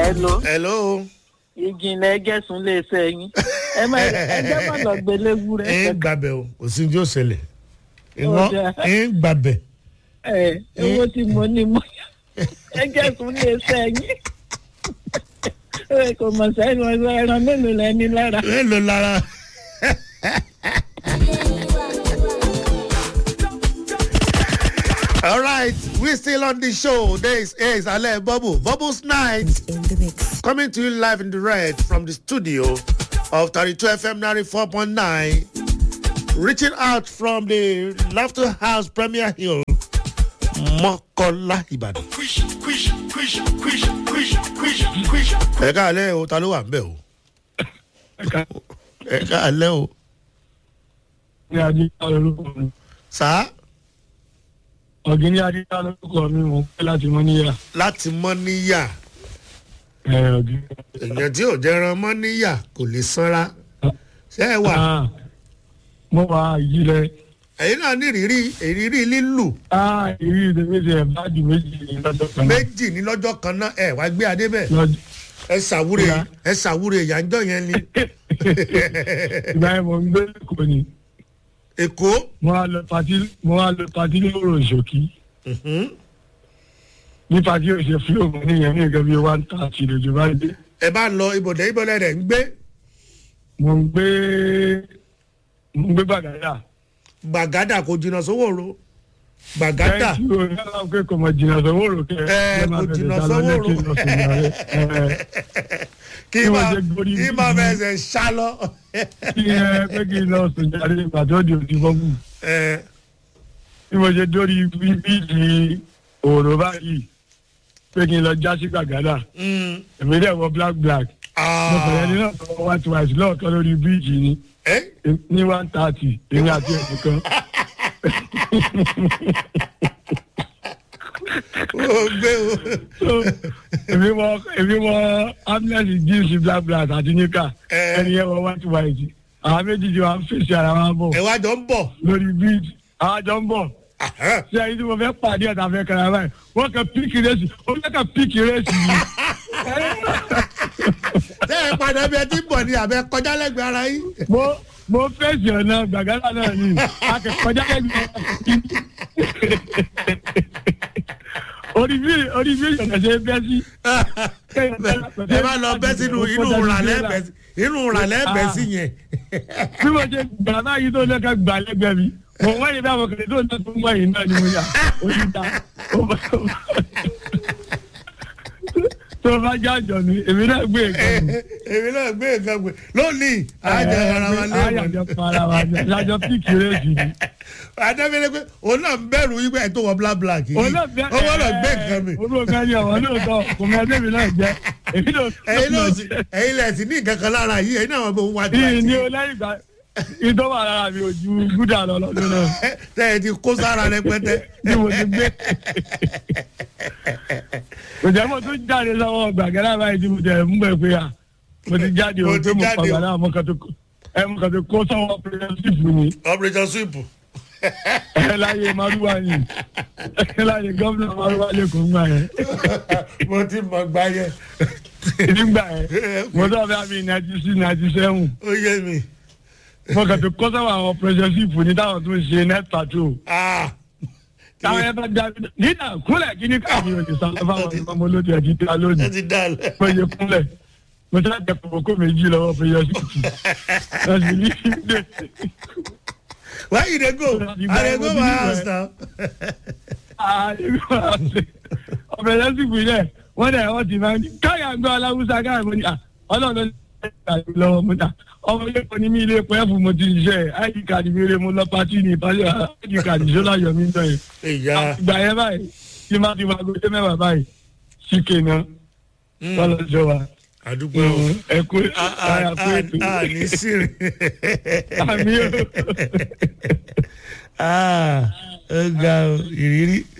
Hello. hello. ìjìnlẹ̀ gẹ̀sùn lè sẹ́yìn ẹ má ẹjẹ́ má lọ gbélé wúrẹ́ ẹ ń gbàbẹ̀ o kò sí ní tí ó ṣẹlẹ̀ Ó dáa. ẹ ń gbàbẹ̀. ẹ owó tí mo ní mo ẹ gẹ̀sùn lè sẹ́yìn ẹ kò mọ̀ sẹ́yìn ọ̀sẹ̀ ẹran mélòó lẹ́ni lára. ẹ lò lára. All right, we still on the show. This is Ale Bubble. Bubbles Night. in the mix. Coming to you live in the red from the studio of 32 FM 94.9. Reaching out from the Laughter House Premier Hill, Mokola Ibadan. Ẹ káàlẹ́ o, ta ló wà ń bẹ̀ o? Ẹ káàlẹ́ o. ní adíyá lórúkọ mi Sá ọ̀gíní adíyá lórúkọ mi mo pẹ́ láti mọ́ níyà láti mọ́ níyà. ẹ̀ ọ̀gíní. Èèyàn tí ò jẹran mọ́ níyà kò lè sanra. Ṣé ẹ wà? Ah, mo wà ìjìnlẹ̀ Ẹ̀yin náà ní ìrírí ìrírí lílù. ìrírí ìdèmí ti ẹ̀ bá di méjì ní lọ́jọ́ kan náà. méjì ní lọ́jọ́ kan náà ẹ wá gbé adé bẹ́ẹ̀ Lọ́jọ́- ẹ ṣàwúre Ìyá. ẹ ṣàwúre ìyànjọ́ yẹn ni ìgbà yẹn mo ń gbé èkó ni èkó mo wá lọ pati mo wá lọ pati lóòrò ìṣòkí ní pati òṣè fúlòmù níyẹn ní nǹkan bíi one thirty lójú bá dé ẹ bá lọ ibodè ibodè rẹ̀ ń gbé mo ń gbé mo ń gbé gbàgádà gbàgádà kò jìnnà sówòrò gbàgádà Thank you. Yálà pé kò mọ̀ jìnnà sọ́wọ́rò kẹ́ Ẹ, kò jìnnà sówòrò. kí Kí wọ́n máa jẹ́ gbórí kí máa fẹsẹ̀ ṣá lọ. kí ẹ pé kí n lọ sùn jáde ìgbà tó di òdì bọ́bù Ẹ, bí mo ṣe dórí bíbí òòrò báyìí pé kí n lọ já sí gbàgádà mm, èmi dẹ̀ wọ black black mo kàn yẹn ní ah, náà tó wá tí wàá sí lọ́ọ̀kan lórí bíríìjì ni ẹ, ní one thirty èmi àti ẹ̀sìn kan ó gbé o so èmi wọ èmi wọ ambulance jeans black black àti níkà Ẹ. ẹni yẹn wọ white white àwọn méjì tí wọ́n fèsì ara wọn bọ̀ ẹ wá jọ ń bọ̀ lórí bíríìjì àwọn àjọ ń bọ̀. Ahán. ṣé ẹyin tí mo fẹ́ pàdé ọ̀tá fẹ́ kẹrẹ báyìí wọ́n kẹ píìkì rẹ́sì ó fẹ́ kẹ píìkì rẹ́sì yìí. tẹ́ ẹ padà bí ẹ ti ń bọ̀ ni àbẹ kọjá lẹ́gbẹ̀ẹ́ ara yín. mo mo fèsì ọ̀nà gbàgádà náà ni akẹ́kọ̀ọ́jà lẹ́gbẹ̀ẹ́ orí bí orí bí ìyọ̀nà ṣe bẹ́ sí. ẹ bá lọ bẹ́ sínú inú ràlẹ́ bẹ́ sí inú ràlẹ́ bẹ́ sí yẹn. bí mo ṣe gbà báyìí tó lẹ́ka gbà lẹ́gbẹ̀ẹ́ mi mo wọ́n yìí dáhùn kìlẹ̀ tó náà tó ń wáyé náà ni mo yà ó ti ta ó bá tó bá jájọ ni èmi náà gbé nǹkan mi. èmi náà gbé nǹkan gbé lónìí àjọ ara wa lé wọn. àjọ para wa ni àjọ píìkì rẹ́sì ni. adébílẹ̀ pé òun náà ń bẹ̀rù wípé ẹ̀ tó wọ black black yìí ó wọ́n gbé nǹkan mi. olóògbé ni àwọn lóòótọ́ kò mọ ẹgbẹ́ mi náà jẹ́ èmi náà. ẹ̀yin náà sì ẹ̀yin lẹ̀ sí ní nǹkan kan lára yìí ẹ̀yin náà wọ́n bẹ òun wá tí yìí ni o lẹ́yìn ìgbà ìtọ́ wà lára mi ò ju gúdà lọ lọ́dún náà tẹ́ ẹ ti kó sára rẹpẹtẹ. bí mo ti gbé. kò jẹ́ mo tún jáde lọ́wọ́ gbàgẹ́rẹ́ báyìí tí mo jẹ́ mú bẹ́ẹ̀ pé à mo ti jáde Mo o ti pé mo jáde o. pàgbà náà mo kàn tó ẹ mo kàn tó kó sọ́wọ́ pírẹ́sìtì ni operation sweep. ẹ láyé maruwa ni ẹ láyé gómìnà maruwa lẹ́kọ̀ọ́ ńgbà yẹn. mo ti mọ̀ gbá yẹn. nígbà yẹn mo sọ fẹ́ mi ninety six ninety seven ó yé mi. mo kàn tó kọ́ sáwọn àwọn pẹ̀sẹ̀sìpù ní táwọn tó ń ṣe net patrol Ah. táwọn ẹ bá dá nínà kúnlẹ̀ kí ní káàmì òní sálọ fáwọn ọmọ olóde ẹ̀ ti ta ẹ lónìí ti dá lẹ. mo yẹ kúnlẹ̀ mo sọ jẹ kòkó méjì lọ́wọ́ pẹ̀sẹ̀sìpù ẹ̀sìn ní ilé why you dey go i dey go my house now. pẹ̀sẹ̀sìpù yẹ wọ́n dẹ̀ wọ́n ti máa ń káyà ń gbọ́ aláwùsá káyà mo ní à ọlọ́run ló ń lọ́wọ́ mo ta ọmọ ilé kan ní mi ilé pẹ́ fún mo ti ṣiṣẹ́ id card mi rè mo lọ pati ní ìpàdé id card ṣọlá yọmí ń dọ̀ yẹn. ìyá ìgbà yẹn báyìí tí máa ti wá gbé mẹ́wàá báyìí síkè náà wọ́n lọ jọ wa àdúgbò o. ẹ kú ara kú ètò a ní sírì. àmì o. ó ga o ìrírí